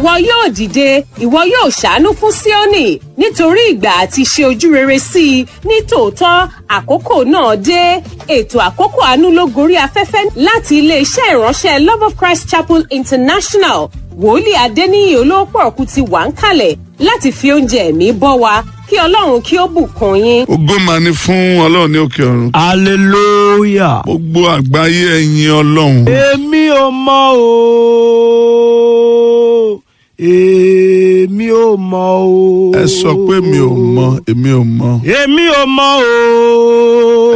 ìwọ yóò dìde ìwọ yóò ṣàánú fún síónì nítorí ìgbà àti ṣe ojú rere sí i ní tòótọ́ àkókò náà dé ètò àkókò àánú ló gorí afẹ́fẹ́ láti iléeṣẹ́ ìránṣẹ́ love of christ chapel international wòlíì adéníyì olóòpọ̀ ọ̀kú ti wà ń kalẹ̀ láti fi oúnjẹ ẹ̀mí bọ́ wa kí ọlọ́run kí ó bùkún yín. ògo máa ní fún ọlọ́run ní òkè ọ̀run. hallelujah. gbogbo àgbáyé ẹ̀yin ọlọ́run. èmi ò mọ o èmi ò mọ o. ẹ sọ pé mi ò mọ èmi ò mọ. èmi ò mọ o.